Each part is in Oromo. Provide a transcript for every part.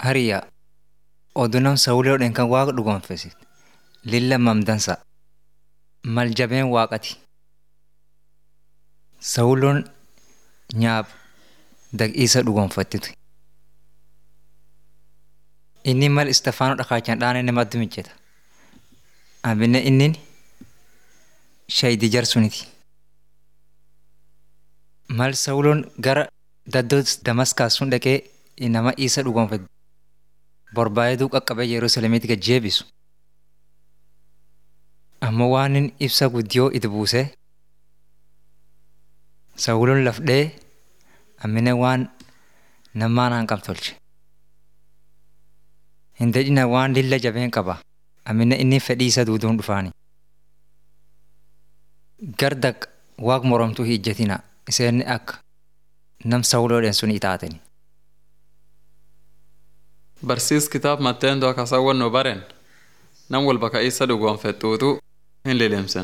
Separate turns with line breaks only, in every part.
Hariyaa oduu nam sawuloodhaan kan waaqa dhugoonfesit lilla mamdansa mal jabeen waaqati. Sawuloon nyaab daqiisa dhugoonfattitu. Inni mal Istafaanoo dhakaachaan dhaanee namatti mijjeta. Amminne inni shayidi jarsuniti. Mal Sawuloon gara daddoo Damaskaas sun dhaqee nama isa dhugoonfate barbaaduu qaqqabee Yerusaalemiitti gad jeebisu. Ammoo waan inni ibsa guddiyoo itti buusee Sawuloon lafdhee ammine waan namaan hanqam tolche. Hin dadhina waan lilla jabeen qaba. Ammine inni fedhii isa duuduun dhufaani. Garda waaq moromtuu hin ijjatina iseen akka nam Sawuloodhaan sun itaatani.
Barsiis kitaab Matteendoo akkasawwan nu baren nam walba ka isa dhugoonfettuutu hin lilimsen.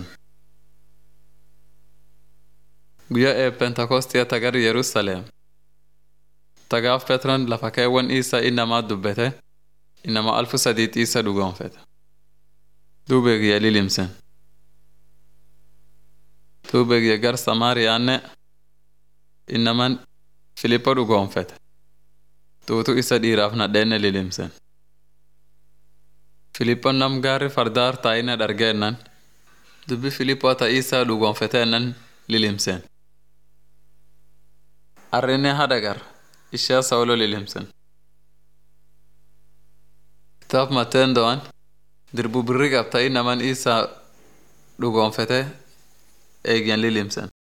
Guyyaa ee Pentakostii tagar Yerusaleem. Tagaaf Petron lafa keewwan isa innamaa dubbete innama alfu sadiitti isa dhugoonfete. Duube guyya lilimsen. Duube guyya gar Samaariyaanne innaman Filippo dhugoonfete. Tuutu isa dhiiraaf nadheenne lilimsen. Filiphon nam gaarri fardaar taa'ina dhargeennan dubbi Filiphoo ta'ii isaa dhugoonfeteennan lilimsen. Arrinne hadagar ishee Sawulo lilimsen. Kitaab Mateendo'an dirbu birri qabta'ii naman isaa dhugoonfete eegyan lilimsen.